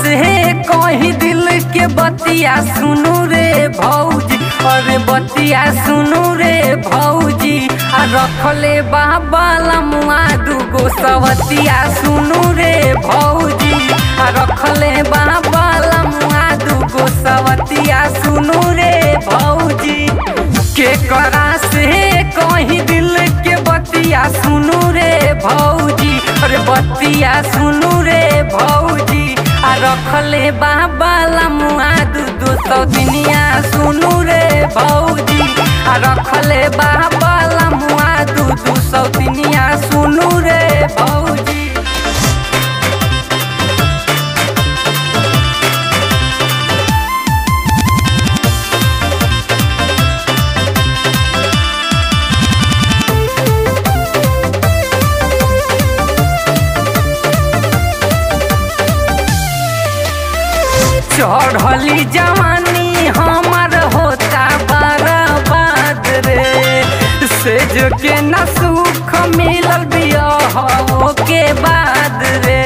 से कहीं दिल के बतिया सुनू रे भौजी अरे बतिया सुनू रे भौजी आ रखले बाबा लमुआ दूगो सवतिया सुनू रे भौजी आ रखले बाबा लमुआ दूगो सवतिया सुनू रे भौजी के करा से कहीं दिल के बतिया सुनू रे भौजी अरे बतिया सुनू रे भौजी आ रखले बाबा लमुआ दू दू सौ दिनिया सुनू रे भौजी आ रखले बाबा लमुआ दू दू सौ दिनिया सुनू रे भौजी चढ़ली जवानी हमार होता बर्बाद रे सेज के न सुख मिलल बियाह के बाद रे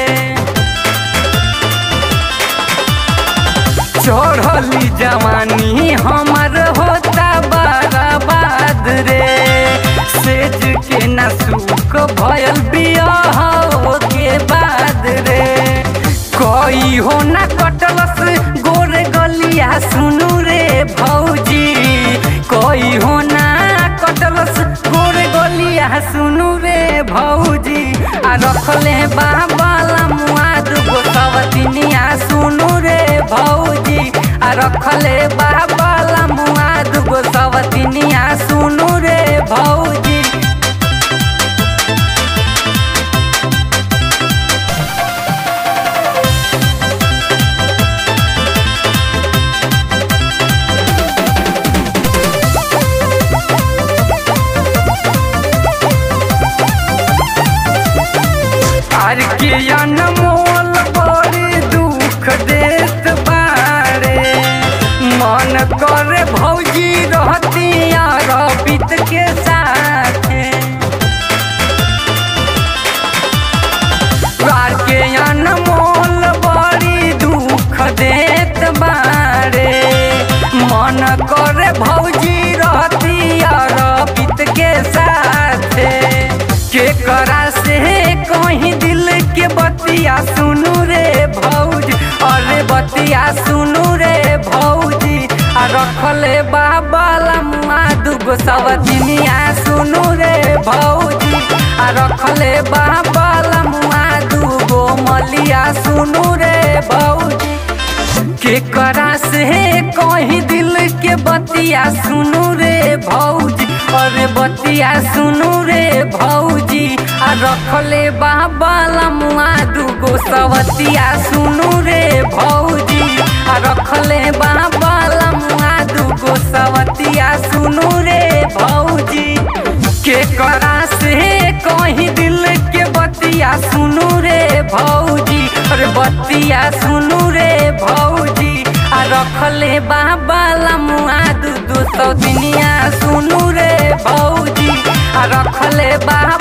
चढ़ली जवानी हमार होता बर्बाद रे सेज के न सुख भयल बियाह के बाद रे कोई हो ना कटलस गोरे गलिया सुनू रे भौजी कोई हो ना कटलस गोरे गलिया सुनू रे भौजी आ रखले बाबा लमुआ दुगो सवतिनिया सुनू रे भौजी आ रखले बाबा लमुआ दुगो सवतिनिया सुनू रे भौजी आर के अनमोल बड़ी दुख देत बारे मन करे भौजी रहती रबित के साथे आर के अनमोल बड़ी दुख देत बारे मन करे भौजी रहती रबित के साथे के करा से कहीं दिल के बतिया सुनू रे भौजी अरे बतिया सुनू रे भौजी आ रखले बाबा लमुआ दूगो सवतिनिया सुनू रे भौजी आ रखले बाबा लमुआ दूगो मलिया सुनू रे भौजी के करा से कहीं दिल के बतिया सुनू रे भौजी अरे बतिया सुनू रे भौजी आ रखले बाबा लमुआ दूगो सवतिया सुनू रे भौजी आ रखले बाबा लमुआ दूगो सवतिया सुनू रे भौजी के करा से कहीं दिल के बतिया सुनू रे भौजी अरे बतिया सुनू रे भौजी आ रखले बाबा लमुआ दू दू सौ दिनिया सुनू रे भौजी आ रखले बाबा